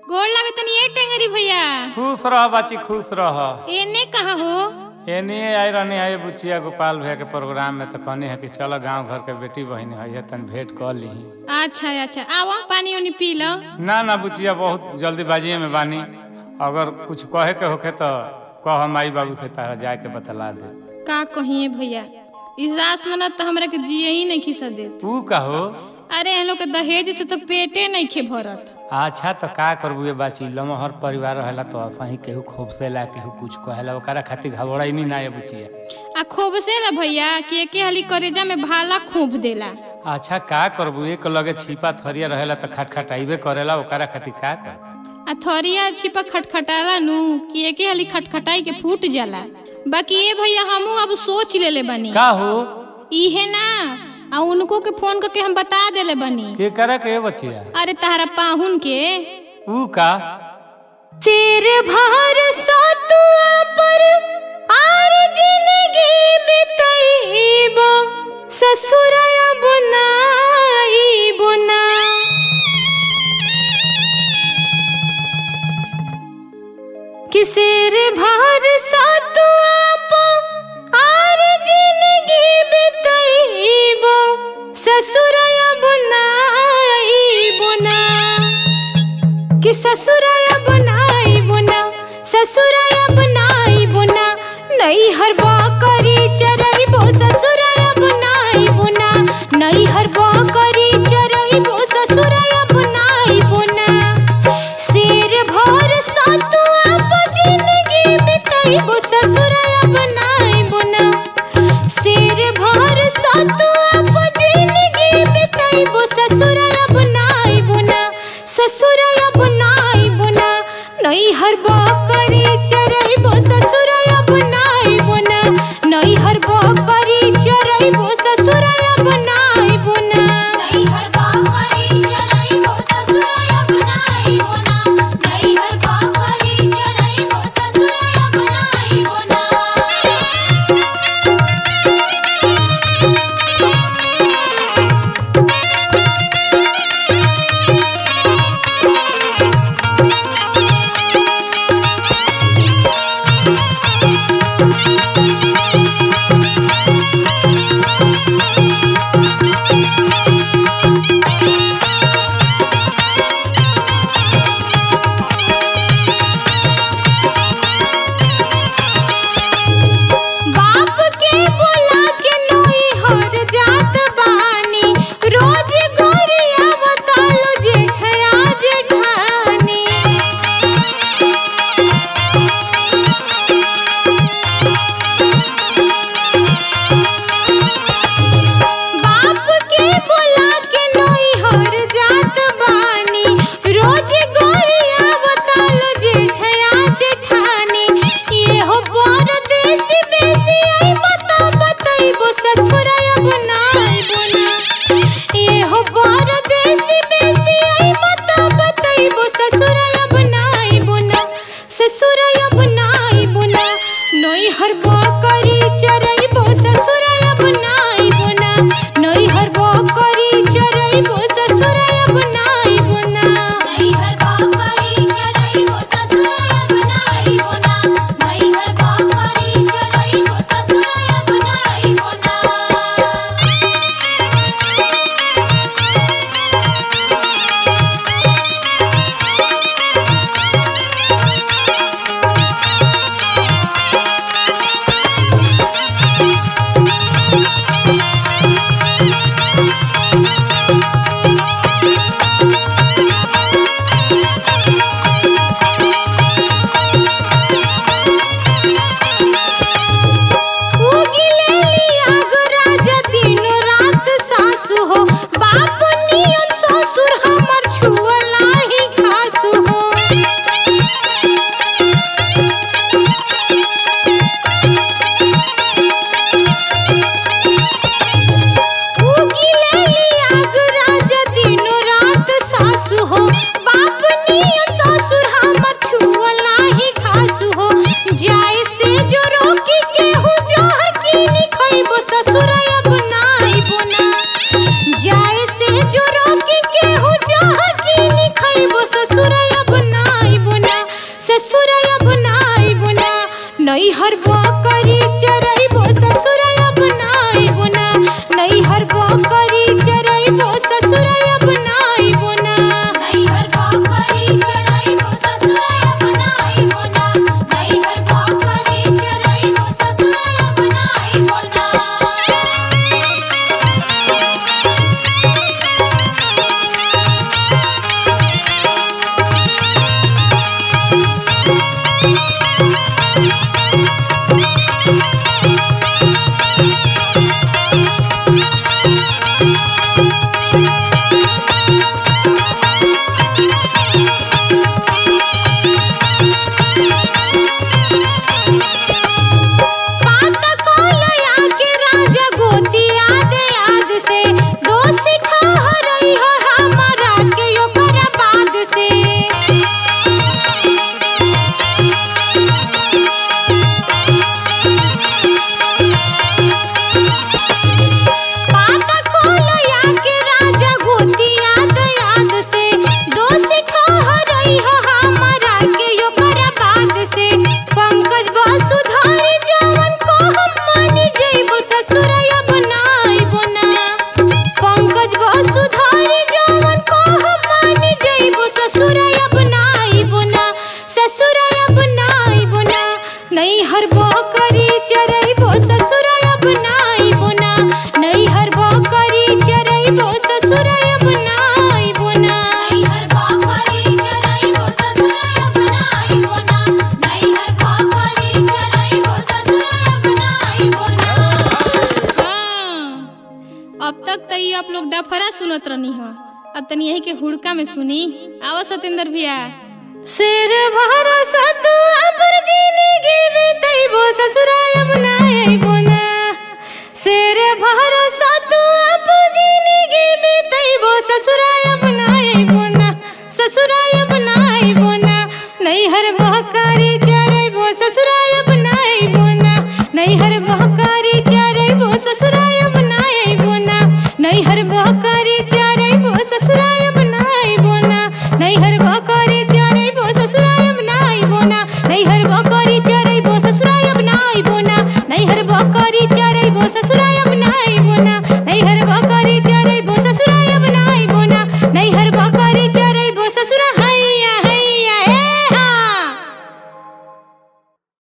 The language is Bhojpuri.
गोड़ लगे तनी ए टेंगरी भैया खुश रह बाची खुश रह एने कहा हो एने आई रहनी है बुचिया गोपाल भैया के प्रोग्राम में तो कहनी है कि चलो गांव घर के बेटी बहन है तन भेंट कर ली अच्छा अच्छा आओ पानी उनी पी लो ना ना बुचिया बहुत जल्दीबाजी में बानी अगर कुछ कहे के होखे तो कह माई बाबू से तारा जाए के बतला दे का कहिए भैया इस सास ननद तो हमरा के जिए ही नहीं खिसा दे तू कहो अरे हम लोग के दहेज से तो पेटे नहीं खे भरत अच्छा तो का करबू ये बाची लमहर परिवार रहेला तो असही केहू खोपसेला केहू कुछ कहेला ओकरा खातिर घबराई नहीं ना ये बुचिया आ खूब से ना भैया कि एके हाली करेजा में भाला खूब देला अच्छा का करबू एक लगे छिपा थरिया रहेला तो खटखटाइबे करेला ओकरा खातिर का कर आ थरिया छिपा खटखटाला नु कि एके हाली खटखटाई के फूट जाला बाकी ये भैया हमू अब सोच लेले बनी का हो इहे ना आ उनको के फोन करके हम बता देले बनी के करे के ये बचिया अरे तारा पाहुन के ऊ का सिर भर सतुआ पर आर जिंदगी बितैबो ससुरया बुनाईबो ना कि सिर भर सतुआ पर आर जिंदगी बितैबो ससुरया बुनाईबो ना कि ससुराया बनाई बुना ससुराया बनाई बुना नई हर करी चरई बो ससुराया बनाई बुना नई हर करी चरई बो ससुराया बनाई बुना सिर भर सतुआ पर जिंदगी बिताई बो ससुराया बनाई बुना सिर भर सतुआ पर जिंदगी बिताई बो ससुराया बनाई बुना ससुराया बनाई बुना नई हर करी चरई बो ससुराया बनाई बुना नई हर करी चरई बो ससुराया बनाई बुना नई हर बाकरी चरई बो ससुराया बनाई बोना नई हर बाकरी चरई बो ससुराया बनाई बोना बाप के बुला के नई हर जात बानी रोज गोरिया बतालो जेठया जेठानी बाप के बुला के नई हर जात बानी रोज गोरिया बतालो जेठया जेठानी ये हो परदेश बेसी आई बता बताइबो ससुराया बनाई बुना ये हो परदेश बेसी आई बता बताइबो ससुराया बनाई बुना ससुराया बनाई बुना नई हर करी चरइबो ससुराया बनाई बुना नई हर करी चरइबो ससुराया बनाई बुना नई हर बाकरी चरई बो ससुराया बनाई बोना नई हर बाकरी चरई बो ससुराया बनाई बोना उगिले लिया गो राजा दिन रात सासु हो बाप नियन ससुर हमर छुअला ही खासु हो उगिले लिया गो राजा दिन रात सासु हो बाप नियन ससुर हमर छुअला ही खासु हो जाए से जो रोकी के हो जोहर की निखइबो ससुराया बनाई बुना जाए से जो रोकी के हो जोहर की निखइबो ससुराया बना नैहर बकरी चरैबो ससुर अपनाइबो ना नैहर बकरी चरैबो ससुर अपनाइबो ना नैहर बकरी चरैबो ससुर अपनाइबो ना नैहर बकरी चरैबो ससुर अपनाइबो ना पात कोलया के राजा गोती याद याद से दोषी ठहरई हो हमारा के ओकर बाद से पात कोलया के राजा गोती याद याद से दोषी ठहरई हो हमारा के ओकर बाद से पंकज वसुधारी जवन को हम मानी जइबो ससुर अपनाइबो ना पंकज वसुधारी जवन को हम मानी जइबो ससुर अपनाइबो ना ससुर अपनाइबो ना नैहर बकरी चरइबो ससुर अपनाइबो ना नैहर बकरी चरइबो ससुर अपनाइबो ना नैहर बकरी चरैबो ससुर अपनाइबो ना नैहर बकरी चरैबो ससुर अपनाइबो ना हाँ, अब तक तो ये आप लोग डफरा सुनत रहनी हो अब तनी यही के हुड़का में सुनी आवा सतेंद्र भैया शेर भरा सतु अपर जिंदगी बीतैबो ससुराय बनाइबो ना शेर भरा सतु अप जिंदगी बीतैबो ससुराय बनाइबो ना ससुराय बनाइबो ना नैहर बहकारी चरैबो ससुराय बनाइबो ना नैहर बहकारी चरैबो ससुराय बनाइबो ना नैहर बहकारी चरैबो ससुराय बनाइबो ना नैहर बहकारी चरैबो ससुराय बनाइबो ना नैहर बहकारी चरैबो ससुराय बनाइबो ना नैहर बहकारी चरैबो ससुराय